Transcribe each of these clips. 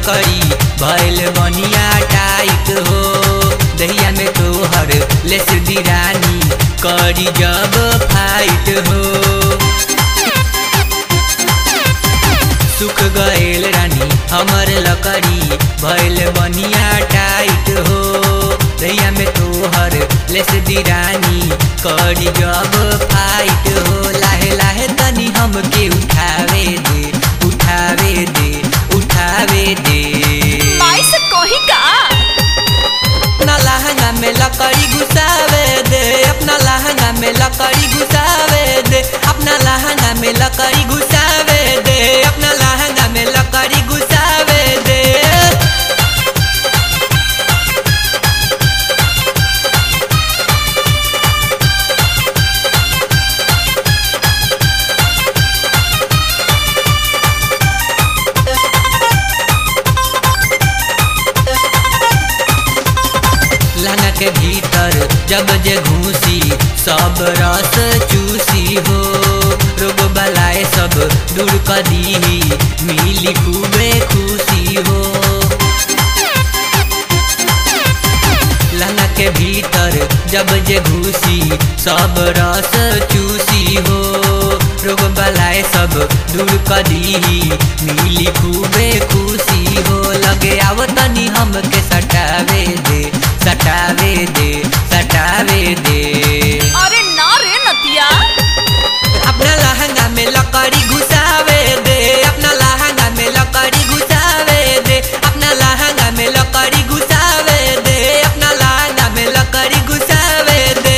लकड़ी भैल बनिया टाइट हो दहिया में तोहर लेस दिरानी करी जब फाइट हो सुख गएल रानी हमर लकड़ी भैल बनिया टाइट हो दहिया में तोहर लेस दिरानी करी जब फाइट हो लाहे लाहे तनी हमके उठावे दे उठावे दे उठावे दे माई से कही का अपना लहंगा में लकड़ी घुसावे दे अपना लहंगा में लकड़ी घुसावे दे अपना लहंगा में लकड़ी घुसावे दे अपना लहंगा में लकड़ी घुसावे दे लहंगा के भीतर जब जे घूसी सब रस चूसी हो रोग बलाए सब दूर कर दी मिली खूबे खुशी हो लहंगा के भीतर जब जे घुसी सब रस चूसी हो रोग बलाए सब दूर कर दी मिली खूबे खुशी हो लगे आव तनी हमके सटावे दे सटावे दे सटावे दे अरे ना रे नतिया अपना लहंगा में लकड़ी घुसावे दे अपना लहंगा में लकड़ी घुसावे दे अपना लहंगा में लकड़ी घुसावे दे अपना लहंगा में लकड़ी घुसावे दे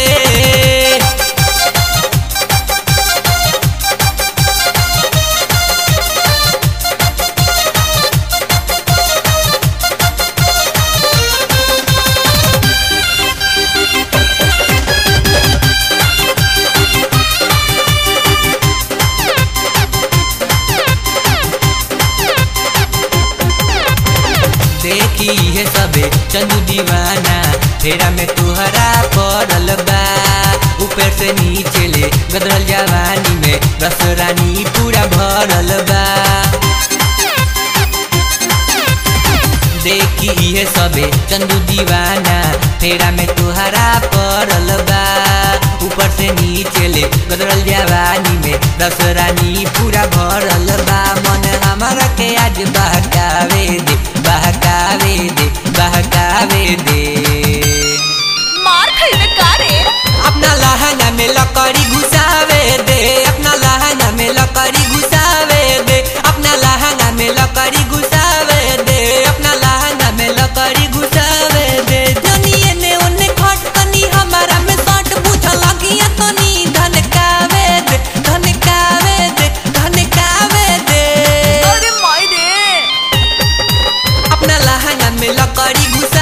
देखी है सबे चंदू दीवाना फेरा में तुहरा पड़ल बा ऊपर से नीचे ले गदरल जवानी में रस रानी पूरा भरल बा देखी है सबे चंदू दीवाना फेरा में तुहरा पड़ल बा ऊपर से नीचे ले गदरल जवानी में रस रानी पूरा भरल बा मन हमारा के आज बहकावे दे बहकावे दे बहकावे दे मार खइबे का रे अपना लहंगा में लकड़ी घुसावे दे अपना लहंगा में लकड़ी घुसावे दे अपना लहंगा में लकड़ी घुसावे दे अपना लहंगा में लकड़ी घुसावे दे जनिए ने ओने खट तनी हमारा में सट बुझ लगिया तनी धनकावे दे धनकावे दे धनकावे दे अरे माई रे अपना लहंगा में लकड़ी घुसा